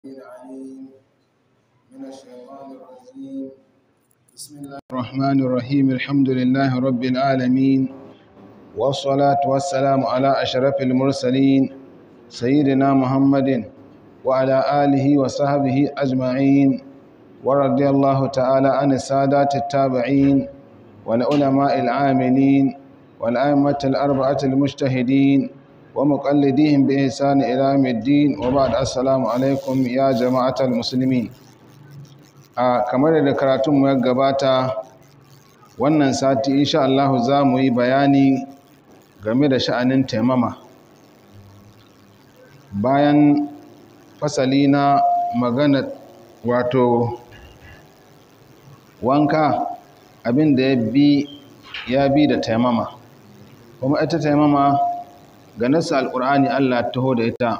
العليم من الشيطان الرجيم بسم الله الرحمن الرحيم الحمد لله رب العالمين والصلاة والسلام على أشرف المرسلين سيدنا محمد وعلى آله وصحبه أجمعين ورضي الله تعالى عن السادات التابعين والعلماء العاملين والأئمة الأربعة المجتهدين ومقلديهم بإحسان إلى يوم الدين وبعد السلام عليكم يا جماعة المسلمين a kamar da karatunmu ya gabata wannan sati insha Allah za mu yi bayani game da sha'anin taimama bayan fasali na magana wato wanka abin da ya bi ya bi da taimama kuma ita taimama ga nasu alƙur'ani Allah taho da ita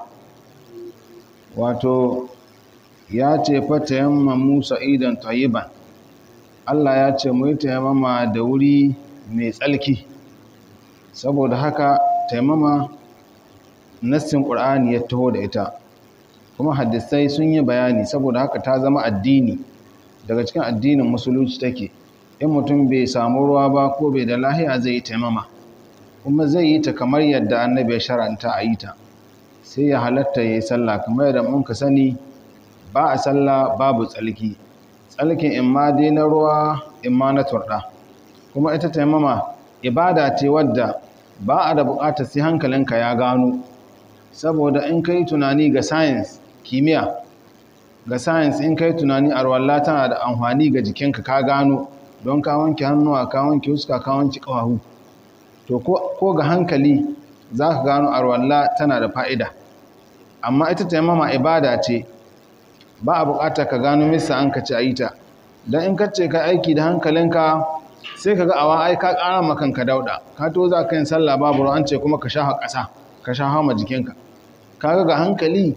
wato ya ce fata yamma musa idan tayyiban Allah ya ce mu yi taimama da wuri mai tsalki saboda haka taimama nassin ƙur'ani ya taho da ita kuma hadisai sun yi bayani saboda haka ta zama addini daga cikin addinin musulunci take in mutum bai samu ruwa ba ko bai da lahiya zai yi taimama kuma zai yi ta kamar yadda annabi ya sharanta a yi ta sai ya halatta ya yi sallah kamar yadda mun ka sani ba a sallah babu tsalki tsalkin in ma dai na ruwa in ma na turɗa kuma ita taimama ibada ce wadda ba a da buƙatar sai hankalinka ya gano saboda in kai tunani ga science kimiyya ga science in kai tunani arwalla tana da amfani ga jikinka ka gano don ka wanke hannuwa ka wanke huska ka wanke ƙafafu to ko ga hankali za ka gano arwalla tana da fa'ida amma ita taimama ibada ce ba a buƙatar ka gano misa an ka ci a yi ta don in kace ka aiki da hankalinka sai ka ga awa ai ka ƙara makanka dauɗa ka to za ka yin sallah babu an ce kuma ka sha ƙasa ka sha hama jikinka ka ga ga hankali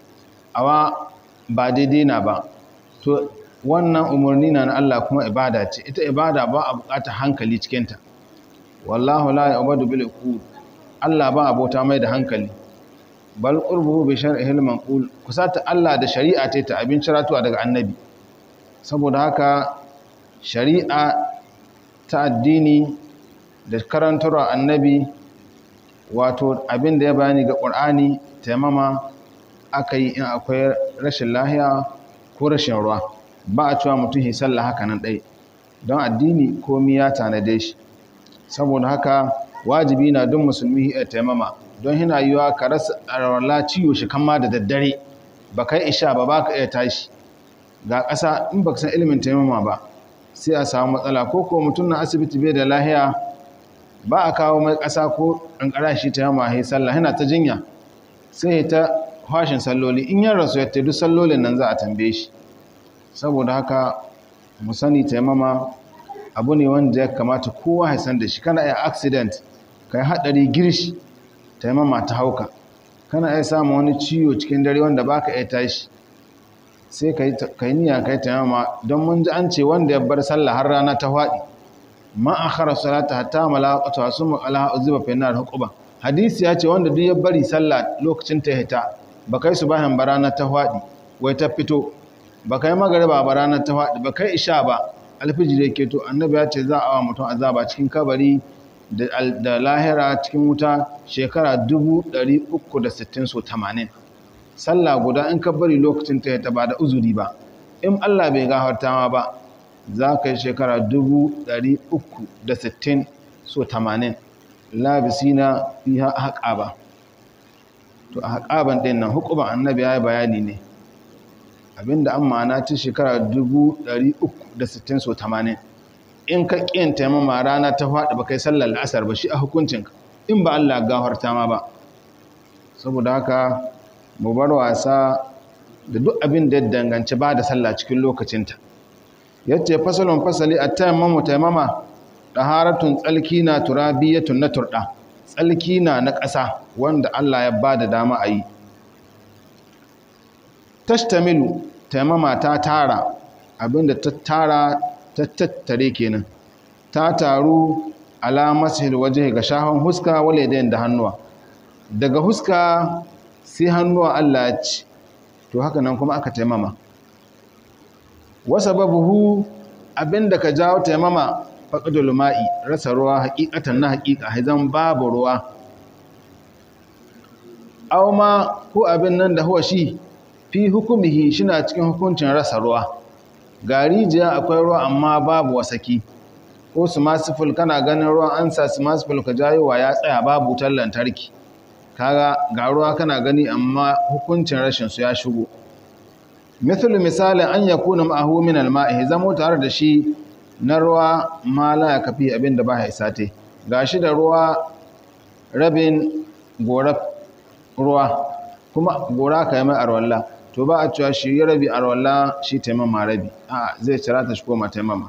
awa ba daidai na ba to wannan umarni na Allah kuma ibada ce ita ibada ba a buƙatar hankali cikinta wallahu la ya'budu bil uqul Allah ba abota mai da hankali bal qurbuhu bi shar'ihi al-manqul kusata Allah da shari'a ta ta abin ciratuwa daga annabi saboda haka shari'a ta addini da karantarwa annabi wato abin da ya bayani ga Qur'ani taimama aka yi in akwai rashin lahiya ko rashin ruwa ba a cewa mutum yi sallah haka nan ɗai don addini komi ya tanade shi saboda haka wajibi na don musulmi ya taimama don hina yiwa ka rasa arwala ciwo shi kama da daddare ba kai isha ba ba ka iya tashi ga ƙasa in ba san ilimin taimama ba sai a samu matsala ko ko mutum na asibiti bai da lahiya ba a kawo mai ƙasa ko ƙanƙara shi taimama ya sallah yana ta jinya sai ta hashin salloli in yin rasu ya duk sallolin nan za a tambaye shi saboda haka mu sani taimama abu ne wanda ya kamata kowa ya san da shi kana iya accident kai haɗari girshi taimama ta hauka kana iya samun wani ciwo cikin dare wanda baka iya tashi sai ka yi niyya kai taimama don mun ji an ce wanda ya bar sallah har rana ta faɗi ma akhara salata hatta malaqatu asum ala uziba fi nar huquba hadisi ya ce wanda duk ya bari sallah lokacin ta hita ba kai su bayan barana ta faɗi wai ta fito ba kai magariba ba ranar ta faɗi ba kai isha ba alfijir yake to annabi ya ce za a wa mutum azaba cikin kabari da lahira cikin wuta shekara 360 so 80 sallah guda in ka bari lokacin ta ta ba da uzuri ba in Allah bai gafarta ma ba za ka yi shekara 360 so 80 labisina fiha haƙaba to a haƙaban ɗin nan hukuban annabi ya yi bayani ne abinda an ma'ana ta shekara 360 so 80 in ka ƙin taimama rana ta faɗi ba kai sallar la'asar ba shi a hukuncinka in ba Allah gafarta ma ba saboda haka mu bar wasa da duk abin da ya danganci ba da sallah cikin lokacinta yace fasalon fasali a taimamu taimama ɗaharatun tsalki na turabiyatun na turɗa tsalki na na ƙasa wanda Allah ya ba da dama a yi tashtamilu taimama ta tara abinda ta tara ta tattare kenan ta taru alamasil waje ga shahon huska wale da hannuwa daga huska sai hannuwa Allah ya ci to haka nan kuma aka taimama wasa babuhu abinda ka jawo taimama faƙadul ma'i rasa ruwa haƙiƙatan na haƙiƙa haizan babu ruwa aw ma ko abin nan da huwa shi fi hukumihi shina cikin hukuncin rasa ruwa ga rijiya akwai ruwa amma babu wasaki ko sumasiful kana ganin ruwan ansa sumasiful ka jayowa ya tsaya babu wutar lantarki kaga ga ruwa kana gani amma hukuncin rashin su ya shigo mithlu misalin an yakuna ma'ahu min al-ma'i zamo tare da shi na ruwa ma la kafi abinda ba ya isate gashi da ruwa rabin gora ruwa kuma gora kai mai arwalla to ba a cewa shi rabi arwalla shi taimama rabi a zai cira ta shi koma taimama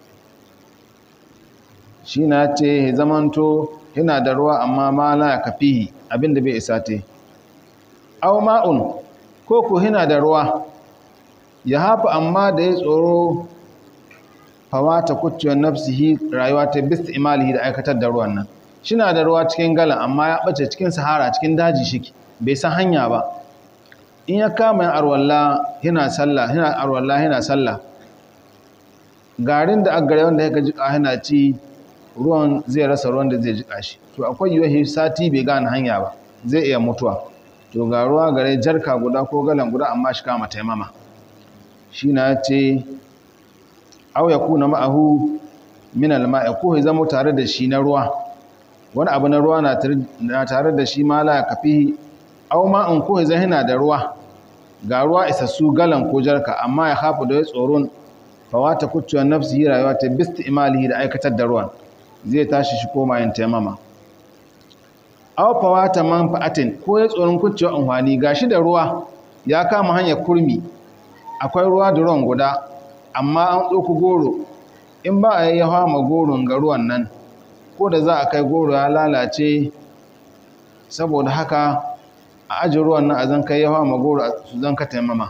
shi na ce zamanto yana da ruwa amma ma la kafihi abinda bai isate aw ma'un ko ku yana da ruwa ya hafa amma da ya tsoro fawata kucciyar nafsihi rayuwa ta bis imalihi da aikatar da ruwan nan shina da ruwa cikin galan amma ya bace cikin sahara cikin daji shiki bai san hanya ba in ya kama yin arwalla yana sallah yana arwalla yana sallah garin da aggare wanda ya jika yana ci ruwan zai rasa ruwan da zai jika shi to akwai yiwuwa sati bai gane hanya ba zai iya mutuwa to ga ruwa gare jarka guda ko galan guda amma shi kama taimama shi na ce aw ya kuna ma'ahu min al-ma'i ko ya zama tare da shi na ruwa wani abu na ruwa na tare da shi ma la kafihi aw ma'an ko ya zahina da ruwa ga ruwa isassu galan ko jarka amma ya hafu da ya tsoron fawata kucciwar nafsi rayuwa ta bisti imalihi da aikatar da ruwan zai tashi shi koma yin taimama aw fawata manfa'atin ko ya tsoron kucciwar amfani gashi da ruwa ya kama hanyar kurmi akwai ruwa da ruwan guda amma an ɗauku goro in ba a yi yawa ma goron ga ruwan nan ko da za a kai goro ya lalace saboda haka a aji ruwan nan a zan kai yawa ma goro su zan ka taimama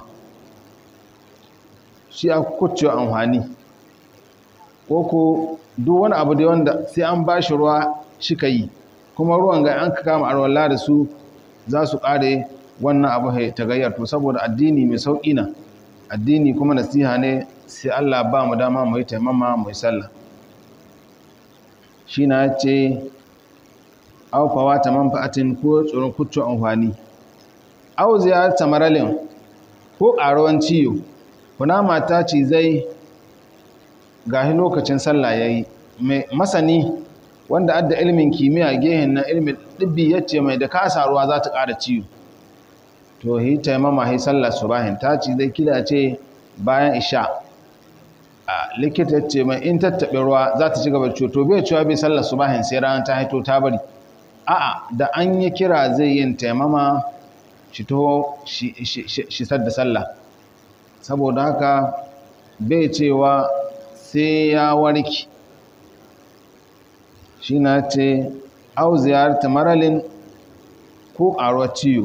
shi a kucewa amfani ko ko duk wani abu da wanda sai an ba shi ruwa shi ka yi kuma ruwan ga an ka kama arwalla da su za su ƙare wannan abu ta gayyar to saboda addini mai sauƙi na addini kuma nasiha ne sai Allah ba mu dama mu yi taimama mu yi sallah shi na ce aufawa ta manfa'atin ko tsoron kuccu amfani au ziyarta maralin ko ƙaruwan ciyo kuna mata ce zai gahi lokacin sallah ya yi masani wanda adda ilimin kimiyya gehen na ilimin ɗibbi ya ce mai da kasa ruwa za ta ƙara ciwo to hi taimama hi sallar subahin ta ci zai kila ce bayan isha a likita ce mai in tattaɓe ruwa za ta ci gaba da to bai cewa bai sallar subahin sai ranar ta haito ta bari a'a da an yi kira zai yin taimama shi taho shi sadda sallah saboda haka bai cewa sai ya warki shi na ce au ziyarta maralin ko ƙaruwar ciwo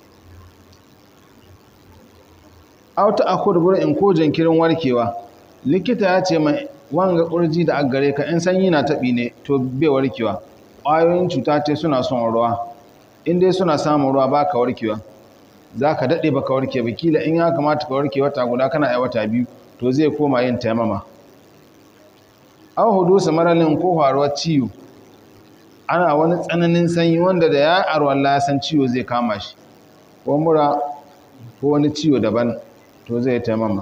auta akwai burin ko jinkirin warkewa likita ya ce mai wanga ƙurji da aggare ka in sanyi na taɓi ne to bai warkewa ƙwayoyin cuta ce suna son ruwa in dai suna samun ruwa ba ka warkewa za ka daɗe ba ka warke ba kila in ya kamata ka warke wata guda kana ai wata biyu to zai koma yin taimama an hudu su maralin ko faruwar ciwo ana wani tsananin sanyi wanda da ya arwalla ya san ciwo zai kama shi ko mura ko wani ciwo daban to zai taimama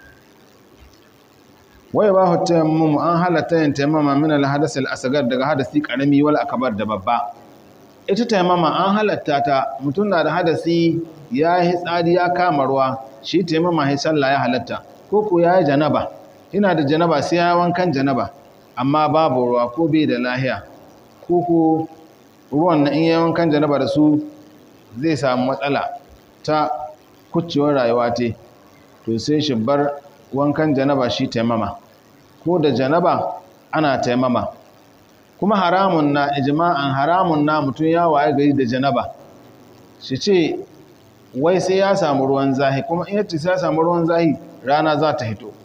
wai ba hu taimama an halatta yin taimama min al-hadas al-asghar daga hadasi karami wal akbar da babba ita taimama an halatta ta mutum na da hadasi ya yi tsari ya kama ruwa shi taimama ya sallah ya halatta ko ko ya yi janaba ina da janaba sai ya wankan janaba amma babu ruwa ko bai da lahiya ko ko ruwan na in yi wankan janaba da su zai samu matsala ta kucewar rayuwa te to sai shi bar wankan janaba shi taimama ko da janaba ana taimama kuma haramun na ijma'an haramun na mutum ya waye gari da janaba shi ce wai sai ya samu ruwan zahi kuma in yace sai ya samu ruwan zahi rana za ta hito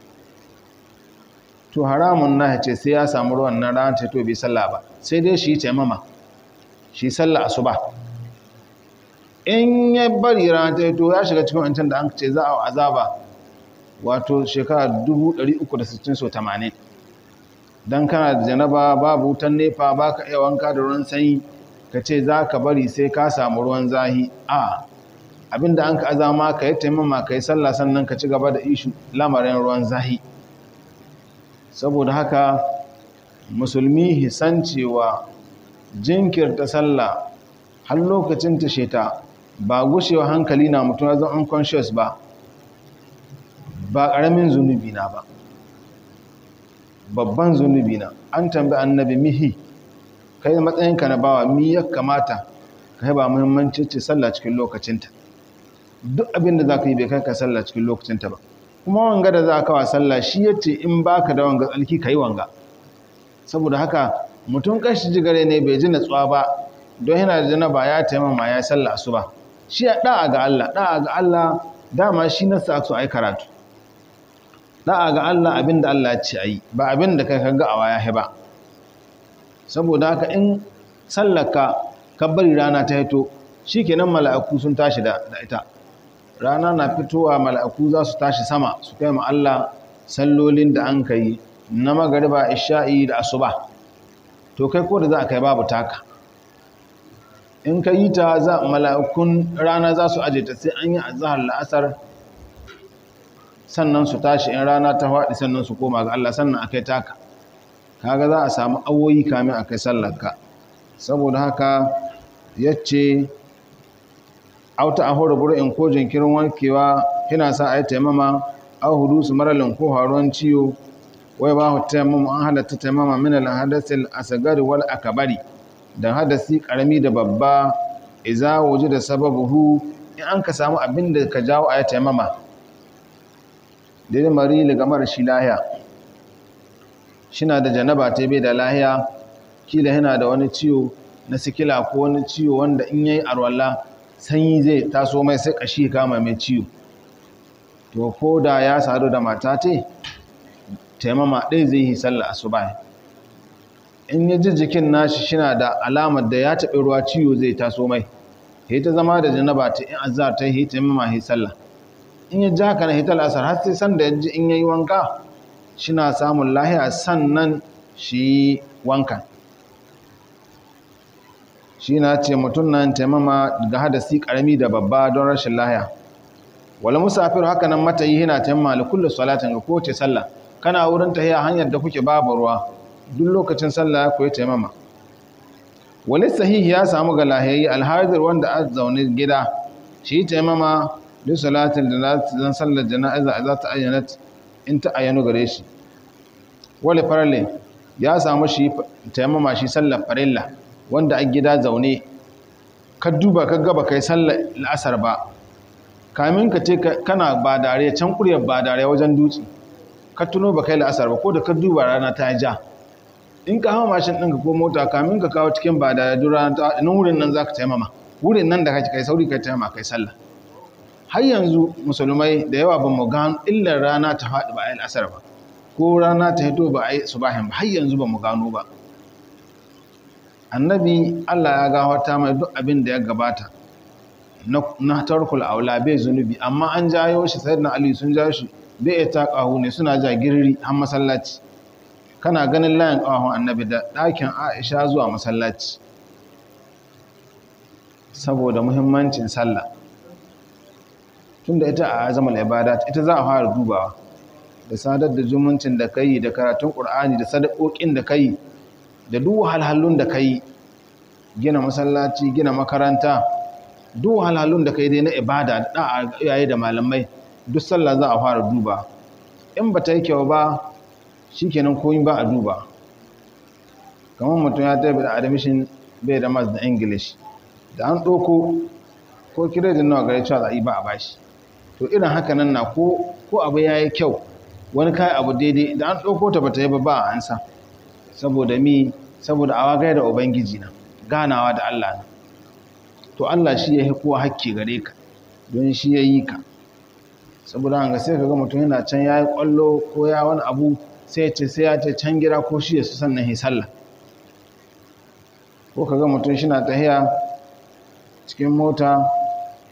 to haramun na ce sai ya samu ruwan nan rana ta hito bai sallah ba sai dai shi taimama shi sallah asuba in ya bari rana ta to ya shiga cikin wancan da an ce za a azaba wato shekara 360 so 80 don kana da janaba babu wutan nefa ba ka iya wanka da ruwan sanyi ka ce za ka bari sai ka samu ruwan zahi a abinda an ka azama ka yi taimama ka yi sallah sannan ka ci gaba da ishu lamarin ruwan zahi saboda haka musulmi hisan cewa jinkirta sallah har lokacin ta sheta ba gushewa hankali na mutum ya zama unconscious ba ba ƙaramin zunubi na ba babban zunubi na an tambi annabi mihi kai matsayinka na bawa mi ya kamata ka yi ba muhimmanci ce sallah cikin lokacinta duk abin da za ka yi bai kai ka sallah cikin lokacinta ba kuma wanga da za ka wa sallah shi ya ce in ba ka da wanga tsalki ka yi wanga saboda haka mutum kashi jigare ne bai ji natsuwa ba don yana da janaba ya taimama ya sallah asuba shi ya da'a ga Allah da'a ga Allah dama shi na sa su ai karatu da'a ga Allah abinda Allah ya ce ayi ba abinda kai kaga a waya ba saboda haka in sallaka ka bari rana ta hito shikenan mala'iku sun tashi da ita rana na fitowa mala'iku za su tashi sama su kai ma Allah sallolin da an kai na magariba isha'i da asuba to kai ko da za a kai babu taka in ka yi ta za mala'ikun rana za su aje ta sai an yi azahar la'asar sannan su tashi in rana ta faɗi sannan su koma ga Allah sannan a kai taka kaga za a samu awoyi kamin a kai sallarka saboda haka yace auta a horo in ko jinkirin wankewa kina sa a yi taimama au hudu su maralin ko haruwan ciwo wai ba taimama an halatta taimama min al-hadathil asgari wal akbari da hadasi karami da babba iza waje da sababuhu in an ka samu abin da ka jawo a ya taimama dai mari daga mara shi lahiya shina da janaba ta bai da lahiya kila yana da wani ciwo na sikila ko wani ciwo wanda in yayi arwalla sanyi zai taso mai sai kashi kama mai ciwo to ko da ya sadu da mata te taimama ɗaya zai yi sallah asuba in ya ji jikin nashi shina da alamar da ya taɓi ruwa ciwo zai taso mai ya ta zama da janaba ta in azhar ta yi taimama yi sallah in ya ji haka na hitar asar har sai sanda ya ji in ya yi wanka shina samun lahiya sannan shi wankan shi na ce mutum nan taimama ga hadasi karami da babba don rashin lahiya wala musafir haka nan mata yi yana taimama da kullum salatin ga kowace sallah kana wurin tahiya hanyar da kuke babu ruwa duk lokacin sallah ya koyi taimama wani sahihi ya samu ga lahiyayi alhadir wanda a zaune gida shi taimama duk salatin da zan sallar jana'iza za ta ayyana in ta ayyano gare shi wale farale ya samu shi taimama shi sallar farilla wanda a gida zaune ka duba ka gaba kai sallar la'asar ba kamin ka ce kana ba dare can kuryar ba dare wajen dutse ka tuno ba kai la'asar ba ko da ka duba rana ta ja in ka hawa mashin ɗinka ko mota kamin ka kawo cikin ba da duk rana ta nan wurin nan za ka taimama wurin nan da kake kai sauri kai taimama kai sallah har yanzu musulmai da yawa ba mu gano illar rana ta faɗi ba a yi la'asar ba ko rana ta hito ba a yi subahin ba har yanzu ba mu gano ba annabi Allah ya gawata mai duk abin da ya gabata na tarkul aula bai zunubi amma an jayo shi sayyidina ali sun jayo shi bai ya taƙahu ne suna ja girri har masallaci kana ganin layin ƙahon annabi da ɗakin aisha zuwa masallaci saboda muhimmancin sallah tunda ita a azamal ibadat ita za a fara dubawa da sadar da zumuncin da kai da karatun ƙur'ani da sadakokin da kai da duk wahalhalun da kai gina masallaci gina makaranta duk wahalhalun da kai dai na ibada da iyaye da malamai duk sallah za a fara duba in ba ta yi kyau ba shikenan koyi ba a duba kamar mutum ya tafi da admission bai da mas da english da an ɗauko ko kiredin nawa gare cewa za a yi ba a bashi to irin haka nan na ko abu ya yi kyau wani kayan abu daidai da an ɗauko ta ba ta yi ba ba a ansa saboda mi saboda awa gaya da ubangiji na ganawa da Allah na to Allah shi ya yi kowa hakki gare ka don shi ya yi ka saboda hanga sai ka ga mutum yana can ya yi kwallo ko ya wani abu sai ce sai ya ce can gida ko shi ya su sannan yi sallah ko ka ga mutum shi na tahiya cikin mota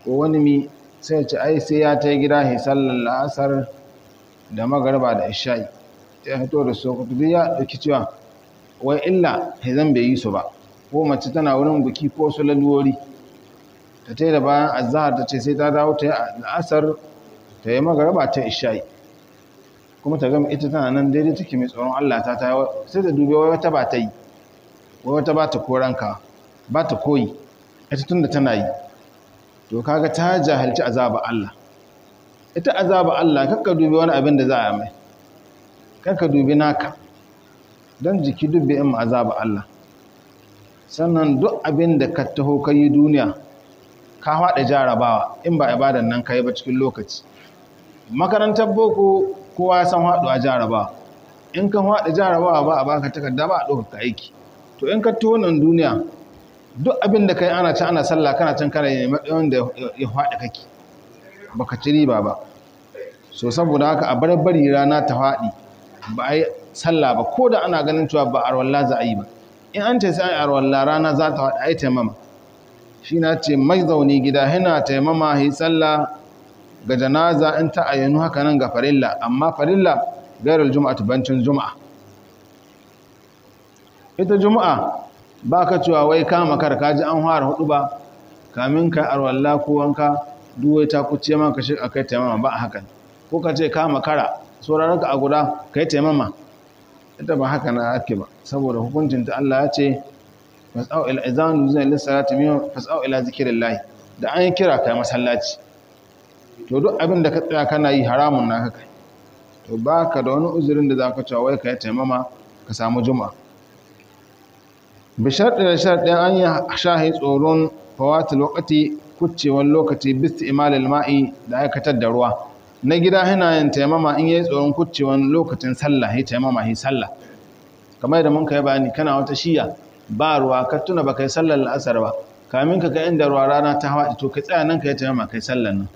ko wani mi sai ce ai sai ya ta gida ya sallar la'asar da magarba da isha'i ya fito da sokoto duk ya ɗauki cewa wai illa zan bai yi su ba ko mace tana wurin buki ko su laluwori ta ta da bayan azahar ta ce sai ta dawo ta yi la'asar ta yi magarba ta isha'i kuma ta gama ita tana nan daidai take mai tsoron Allah ta ta sai ta dubi wai wata ba ta yi wai wata ba ta koranka ba ta koyi ita tun da tana yi to kaga ta jahilci azaba Allah ita azaba Allah kakka dubi wani abin da za a mai kakka dubi naka don jiki dubbe in azaba Allah sannan duk abin da ka taho ka yi duniya ka haɗa jarabawa in ba ibadan nan ka yi ba cikin lokaci makarantar boko kowa ya san haɗuwa jarabawa in ka haɗa jarabawa ba a baka takarda ba a ɗaukaka aiki to in ka taho nan duniya duk abin da kai ana ci ana sallah kana can kana yi matsayin da ya haɗa kake baka ci riba ba so saboda haka a barbari rana ta faɗi ba a yi sallah ba ko da ana ganin cewa ba arwalla za a yi ba in an ce sai arwalla rana za ta faɗi a yi taimama shi na ce mai zaune gida yana taimama yi sallah ga janaza in ta ayyanu haka nan ga farilla amma farilla gairar juma'a tubancin juma'a ita juma'a ba ka cewa wai kama kar ka ji an fara hudu ba kamin ka arwalla ko wanka duwai ta kuce ma ka shiga kai taimama ba a hakan ko ka ce kama kara sauraron ka a guda kai taimama ita ba haka na ake ba saboda hukuncin ta Allah ya ce fasau ila izanu zai lissalati min fasau ila zikrillah da an yi kira kai masallaci to duk abin da ka tsaya kana yi haramun na kai to baka da wani uzurin da zaka cewa wai kai taimama ka samu juma'a bisharɗi da sharɗin an yi shahi tsoron fawatul lokaci kuccewar lokaci bisti imalil ma'i da aikatar da ruwa na gida hina yin taimama in yi tsoron kuccewar lokacin sallah ya taimama yi sallah kamar da mun kai bayani kana wata shiya ba ruwa ka tuna ba kai sallar la'asar ba kamin ka kai inda ruwa rana ta hawa to ka tsaya nan ka yi taimama kai sallar nan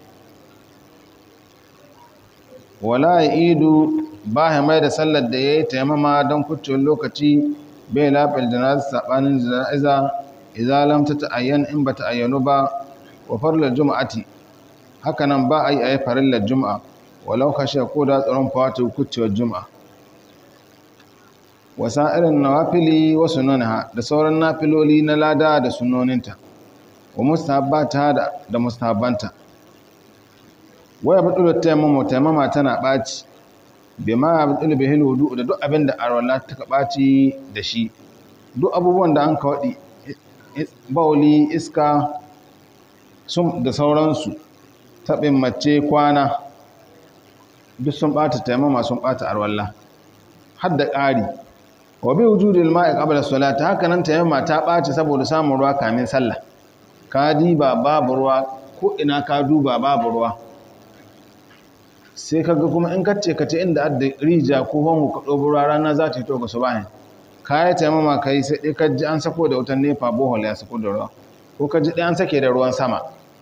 wala ya idu ba ya mai da sallar da ya yi taimama don kuccewar lokaci bai lafiyar janaza saɓanin jana'iza idza lam tata'ayyan in bata ayyanu ba wa farlar juma'ati hakanan ba a yi a yi farillar juma'a walau kashe ko da tsaron fawata kuccewar juma'a wasa irin nawafili wasu nuna da sauran nafiloli na lada da sunoninta wa mustahabbata da da mustahabbanta waya bidul tayammum tayammama tana ɓaci bima bidul bihil wudu da duk abin da arwala ta ɓaci da shi duk abubuwan da an ka waɗi bauli iska sun da sauransu taɓin mace kwana duk sun ɓata taimama sun ɓata arwalla har da ƙari wa bi wujudil ma'i qabla salati haka nan taimama ta ɓaci saboda samun ruwa kamin sallah ka diba babu ruwa ko ina ka duba babu ruwa sai kaga kuma in kace kace inda adda rija ko hangu ka ɗobo ruwa rana za ta yi to ga subahin ka yi taimama ka yi sai ɗai ka ji an sako da wutan nefa bohol ya sako da ruwa ko ka ji ɗai an sake da ruwan sama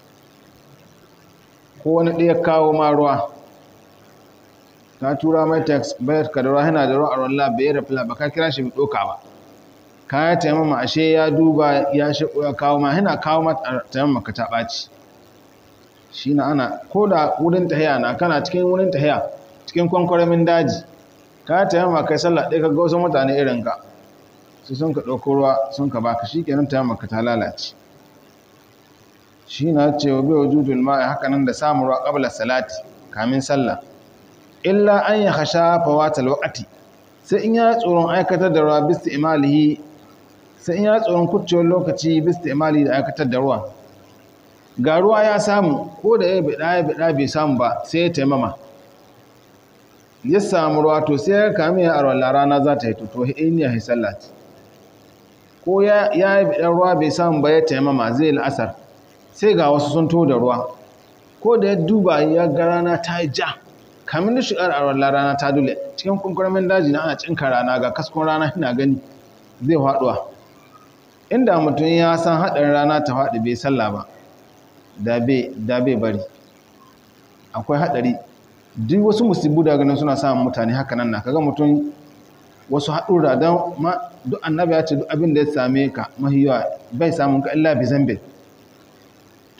ko wani ɗaya kawo ma ruwa ka tura mai text bayar ka da ruwa yana da ruwa a ruwan bai da fila ba ka kira shi bai ɗoka ba ka yi taimama ashe ya duba ya shigo ya kawo ma yana kawo ma taimama ka ta ɓaci shi na ana ko da wurin tahiya na kana cikin wurin tahiya cikin kwankwaramin daji ka yi taimama kai sallah ɗaya ka ga wasu mutane irin ka su sun ka ɗauko ruwa sun ka baka shi kenan taimama ka ta lalace shi na cewa bai wujudul ma'i haka nan da samun ruwa ƙabla salati kamin sallah illa an ya hasha fawatal waqti sai in ya tsoron aikatar da ruwa bisti imalihi sai in ya tsoron kuccewar lokaci bisti imali da aikatar da ruwa ga ruwa ya samu ko da ya bida ya bida bai samu ba sai ya taimama ya samu ruwa to sai ya kame ya arwala rana za ta yi to in ya sallat ko ya yi bidan ruwa bai samu ba ya taimama zai la'asar sai ga wasu sun to da ruwa ko da ya duba ya ga rana ta yi ja kamin da shigar a wallah rana ta dule cikin kunkurmin daji na ana cinka rana ga kaskon rana ina gani zai faduwa inda mutum ya san haɗin rana ta faɗi bai sallah ba da bai bari akwai haɗari duk wasu musibu da ganin suna samun mutane haka nan na kaga mutum wasu haɗura don duk annabi ya ce duk abin da ya same ka mahiyawa bai samun ka illa bi zambe to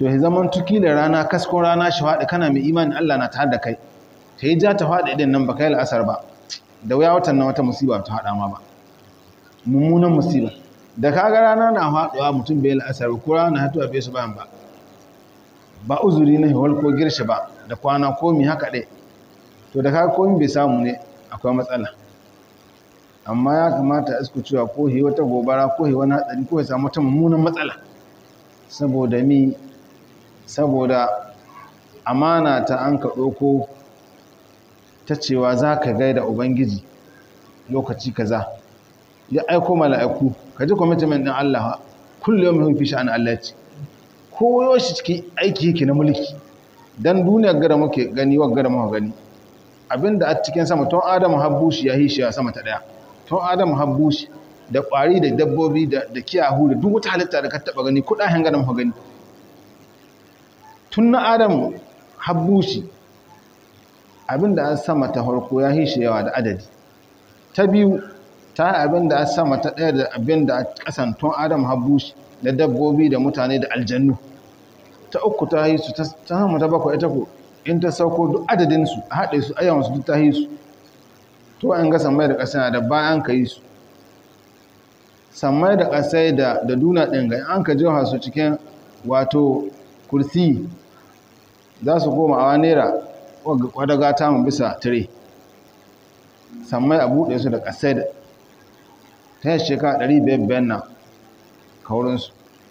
to ya zaman tuki da rana kaskon rana shi faɗi kana mai imanin Allah na tare da kai ta yi ja ta faɗi idan nan ba kai la'asar ba da wuya watan na wata musiba ta haɗa ma ba mummunan musiba da kaga rana na faɗuwa mutum bai la'asar ko rana hatuwa bai su bayan ba ba uzuri na hiwal ko girshi ba da kwana komi haka ɗai to da kaga komi bai samu ne akwai matsala amma ya kamata a isku cewa ko hi wata gobara ko hi wani hatsari ko ya samu wata mummunan matsala saboda mi saboda amana ta an ka ɗauko ta cewa za ka gaida ubangiji lokaci kaza ya aiko mala'iku ka ji kwamitimin ɗin Allah kullum yau mai fi sha'an Allah ce koyo shi cikin aiki yake na mulki don duniyar gara muke gani wa gara muka gani abinda a cikin sama tun adamu habbushi ya hishi a sama ta ɗaya tun adamu habbushi da ƙwari da dabbobi da kiyahu da duk wata halitta da ka taɓa gani kuɗahen gara muka gani tun na adamu habbushi abinda an sama ta farko ya hishi yawa da adadi ta biyu ta yi abinda an sama ta ɗaya da abinda a ƙasan tun adamu habbushi da dabbobi da mutane da aljannu ta uku ta yi su ta sama ta bakwai ita ko in ta sauko duk adadinsu a haɗe su ayyawansu duk ta yi su to an ga sammai da ƙasa da bayan ka yi su sammai da ƙasai da da duna ɗin ga an ka jiwa su cikin wato kursi za su koma a naira wadda gata mu bisa tire sammai a buɗe su da ƙasai da ta yi shekara 500 na kaurinsu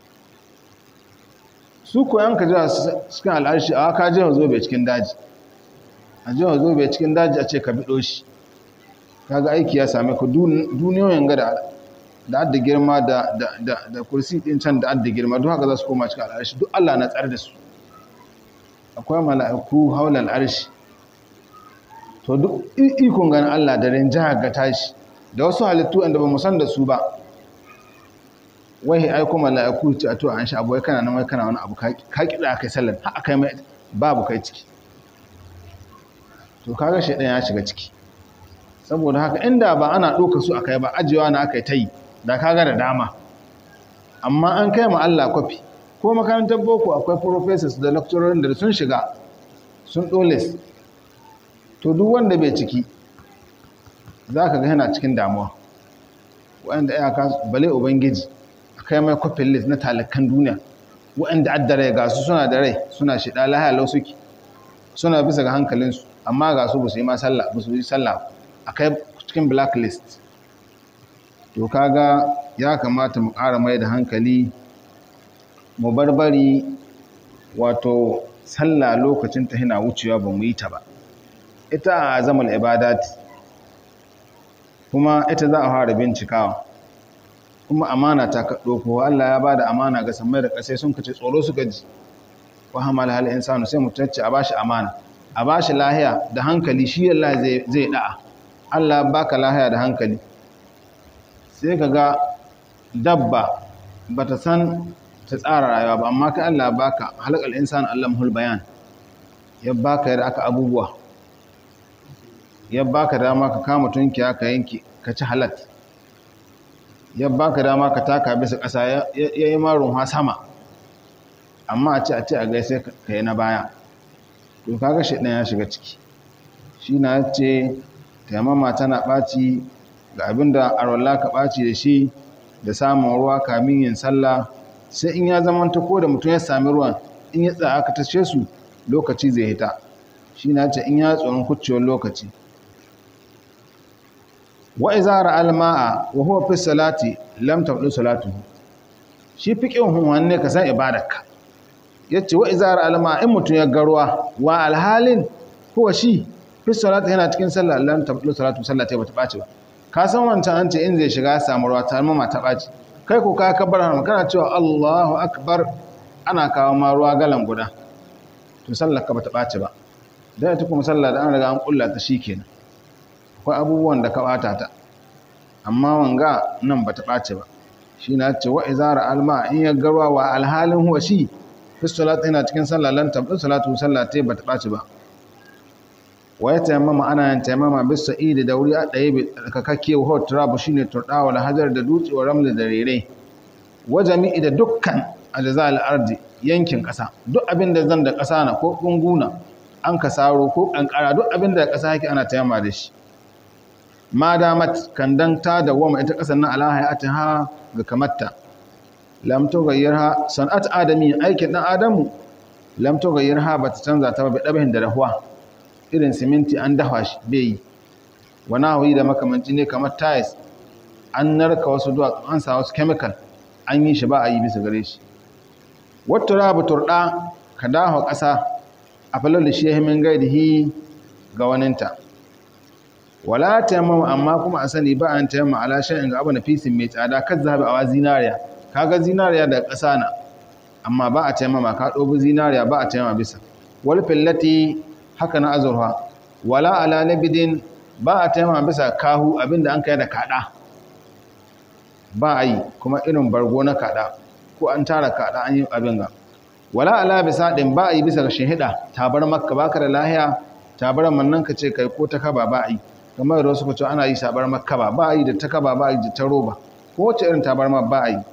su koyan ka jiwa cikin al'arshi a ka jiwa zobe cikin daji a jiwa zobe cikin daji a ce ka biɗo shi kaga aiki ya same ku duniyoyin ga da adda girma da kursi ɗin can da adda girma duk haka za su koma cikin al'arshi duk Allah na tsar da su akwai mala'iku haula al'arshi to duk ikon ganin Allah da rinjaya ga tashi da wasu halittu inda ba mu san da su ba wai ai kuma mala'iku ce a to an sha abu kana nan wai kana wani abu ka kida kai sallar ha akai mai babu kai ciki to kaga shedan ya shiga ciki saboda haka inda ba ana doka su akai ba ajewa na akai tayi da kaga da dama amma an kai ma Allah kwafi ko makarantar boko akwai professors da lecturers da sun shiga sun dole to duk wanda bai ciki zaka ga yana cikin damuwa wanda ya ka bale ubangiji kai mai kwafin list na talakan duniya waɗanda adda rai ga su suna da rai suna shida lahaya lau suke suna bisa ga hankalinsu amma ga su ba su yi ma sallah ba su yi sallah a kai cikin blacklist to kaga ya kamata mu ƙara mai da hankali mu barbari wato sallah lokacin ta hina wucewa ba mu yi ta ba ita a zaman ibadati kuma ita za a fara bincikawa kuma amana ta kaɗo ko Allah ya bada amana ga samai da ƙasai sun kace tsoro suka ji wa hamal hal insanu sai mutacce a bashi amana a bashi lahiya da hankali shi Allah zai zai da'a Allah baka lahiya da hankali sai kaga dabba bata san ta tsara rayuwa ba amma kai Allah baka halakal insanu allamhul bayan ya baka yadda aka abubuwa ya baka dama ka kama tunkiya ka yanki ka ci halat ya baka dama ka taka bisa ƙasa ya yi marun ha sama amma a ce a ce a gaisai ka yi na baya to kaga shi ɗan ya shiga ciki shi na ce taimama tana ɓaci ga abin da arwallah ka ɓaci da shi da samun ruwa kamin yin sallah sai in ya zama ta ko da mutum ya sami ruwan in ya tsaya aka tashe su lokaci zai hita shi na ce in ya tsoron kuccewar lokaci wa iza ra'al ma'a wa huwa fi salati lam tabdu salatuhu shi fiqhin hun ne ka san ibadarka yace wa iza ra'al ma'a in mutun ya garwa wa alhalin huwa shi fi salati yana cikin sallah lam tabdu salatu sallah ta bata baci ba ka san wancan an ce in zai shiga samu ruwa ta mama ta baci kai ko ka kabar har kana cewa Allahu akbar ana kawo ma ruwa galan guda to sallar ka bata baci ba dan ita kuma sallah da an riga an kulla ta shikenan akwai abubuwan da ka ɓata ta amma wanga nan ba ta ɓace ba shi na ce wa izara alma in ya garwa wa alhalin huwa shi fi salatu yana cikin sallah lan tabbi salatu sallah ta ba ta ɓace ba wa ya tayammama ana yin tayammama bis sa'idi da wuri a ɗaya bi kakakke wa turabu shine turɗawa da hajar da dutse wa ramli da rere wa jami'i da dukkan ajzal ardi yankin ƙasa duk abin da zan da ƙasa na ko gunguna an ka saro ko kankara duk abin da ƙasa yake ana tayyama da shi ma damat kandan ta dawama ita ƙasar nan ala hayatiha ga kamatta lam tughayyirha san'at adami aikin dan adamu lam tughayyirha bata canza ta ba bi dabihin da dahuwa irin siminti an dafa shi bai yi wani hawi da makamanci ne kamar tiles an narka wasu duwatsu an sa wasu chemical an yi shi ba a yi bisa gare shi wata rabu turɗa ka dawo ƙasa a falar da shi ya himin gaidihi ga waninta wala tayammama amma kuma a sani ba an tayammama ala shay'in ga abu na fisin mai tsada kan zabi awa zinariya kaga zinariya da ƙasa na amma ba a tayammama ka ɗobi zinariya ba a tayammama bisa wal fillati haka na azurfa wala ala labidin ba a tayammama bisa kahu abinda an kai da kada ba a yi kuma irin bargo na kada ko an tara kada an yi abin ga wala ala bisa din ba a yi bisa ga shahida tabar makka baka da lahiya tabar mannan ka ce kai ko ta kaba ba a yi kamar da wasu kace ana yi sabar makka ba ba a yi da ta kaba ba a yi da ta roba ko wace irin tabar ma ba a yi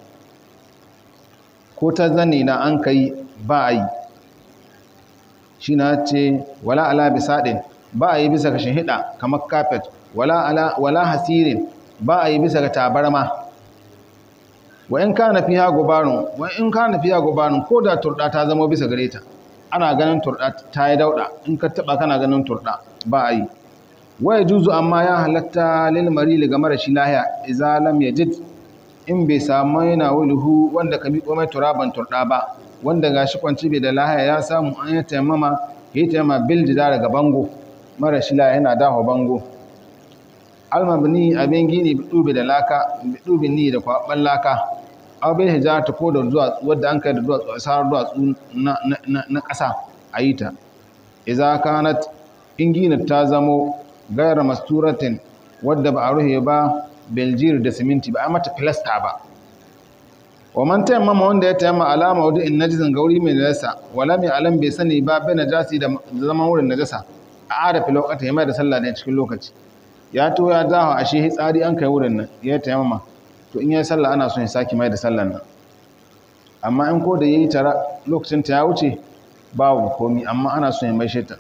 ko ta zani na an kai ba a yi shi na ce wala ala bisa din ba a yi bisa ga shahida kamar carpet wala ala wala hasirin ba a yi bisa ga tabarma wa in kana fiha gubarun wa in kana fiha gubarun ko da turda ta zama bisa gare ta ana ganin turda ta yi dauda in ka taba kana ganin turda ba a yi wa yajuzu amma ya halatta lil marili ga marashi lahiya idza lam yajid in bai samu yana wuluhu wanda ka miƙo mai turaban turda ba wanda gashi kwanci bai da lahiya ya samu an yi taimama ya yi taimama bil jida daga bango marashi lahiya yana dawo bango almabni abin gini bidubi da laka bidubi ni da kwaban laka aw bil hijarati ko da duwatsu wadda an kai da duwatsu asarar duwatsu na na na ƙasa ayi ta idza kanat in gina ta zamo gairar masturatin wadda ba a ruhe ba beljir da siminti ba a mata filasta ba wa man tayammama wanda ya tayammama alama wadda in najizan gauri mai najasa wala mai alam bai sani ba bai najasi da zaman wurin najasa a ada fi lokata ya mai da sallah ne cikin lokaci ya to ya dawo a shi tsari an kai wurin nan ya tayammama to in ya sallah ana son ya saki mai da sallan nan amma in ko da yayi tara lokacin ta ya wuce babu komi amma ana son ya mai shi ta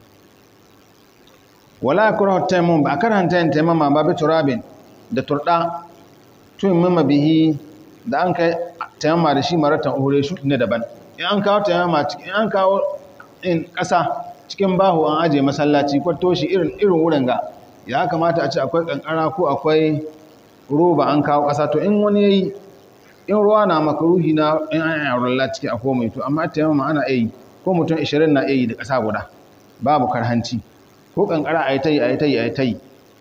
wala yakrahu tayammum ba karanta yin tayammama ba bi turabin da turda tun mimma bihi da an kai tayammama da shi maratan uhure shi ne daban in an kawo tayammama cikin an kawo in kasa cikin bahu an aje masallaci kwato shi irin irin wurin ga ya kamata a ce akwai kankara ko akwai roba an kawo kasa to in wani yayi in ruwa na makaruhi na in an yi rulla ciki a komai to amma tayammama ana yi ko mutum 20 na yi da kasa guda babu karhanci ko kankara a yi ta yi a yi ta yi a yi ta yi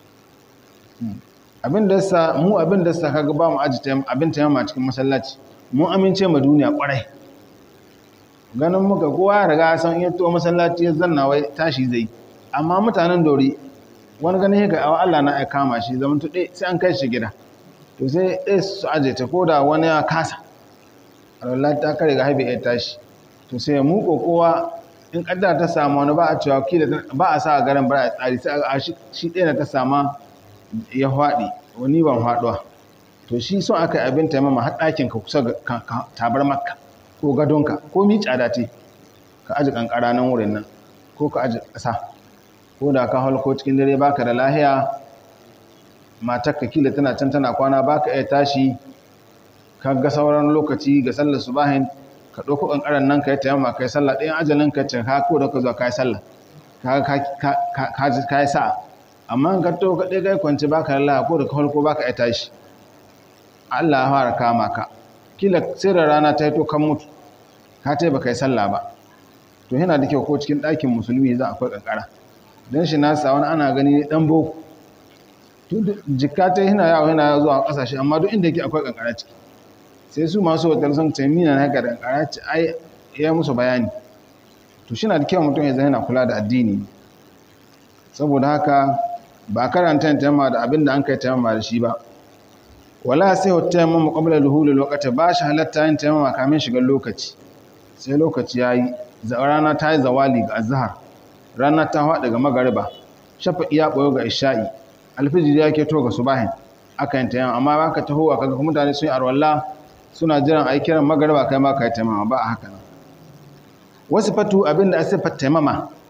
abin da sa mu abin da sa kaga ba mu aji abin ta yamma cikin masallaci mun amince ma duniya kwarai ganin muka kowa ya riga san iya to masallaci ya zanna wai tashi zai amma mutanen dori wani ganin yake awa Allah na ya kama shi zaman to sai an kai shi gida to sai ɗaya su aje ta ko da wani ya kasa Allah ta kare ga haibe ya tashi to sai mu kowa in kaddara ta samu wani ba a cewa kila ba a sa a garin bara a tsari sai a shi ɗaya ta sama ya faɗi wani ban faɗuwa to shi son aka yi abin taimama har ɗakin ka kusa tabar makka ko gadonka ko mi tsada ce ka aji kankara nan wurin nan ko ka aji ƙasa ko da ka halko cikin dare baka da lahiya matar ka kila tana can tana kwana baka iya tashi ka ga sauran lokaci ga sallar subahin ka ɗauko ƙanƙaran nan ka yi taimama ka yi sallah ɗayan ajalin ka ce ka ko da ka zuwa ka yi sallah ka yi sa'a amma ka to ka ɗaya kai kwanci baka lallah ko da ka ko baka ya tashi Allah ya fara kama ka kila sai da rana ta yi to kan mutu ka ta baka yi sallah ba to yana da kyau ko cikin ɗakin musulmi za akwai ƙanƙara don shi nasa wani ana gani ɗan boko jikka ta yana yawo yana zuwa ƙasashe amma duk inda yake akwai ƙanƙara ciki sai su masu hotel sun ce mina na haka da ƙanƙara ce ai ya musu bayani to shi na da kyau mutum ya zai yana kula da addini saboda haka ba karanta yin taimama da abin da an kai taimama da shi ba wala sai wata taimama qabla duhul lokaci ba shi halatta yin taimama kamin shigar lokaci sai lokaci yayi rana ta yi zawali ga azhar rana ta haɗa ga magariba shafa iya boyo ga isha'i alfijir ya ke to ga subahin aka yin taimama amma baka taho kaga mutane sun yi arwalla suna jiran a yi kiran magarba kai ma ka yi taimama ba a haka nan wasu fatu abinda a siffar taimama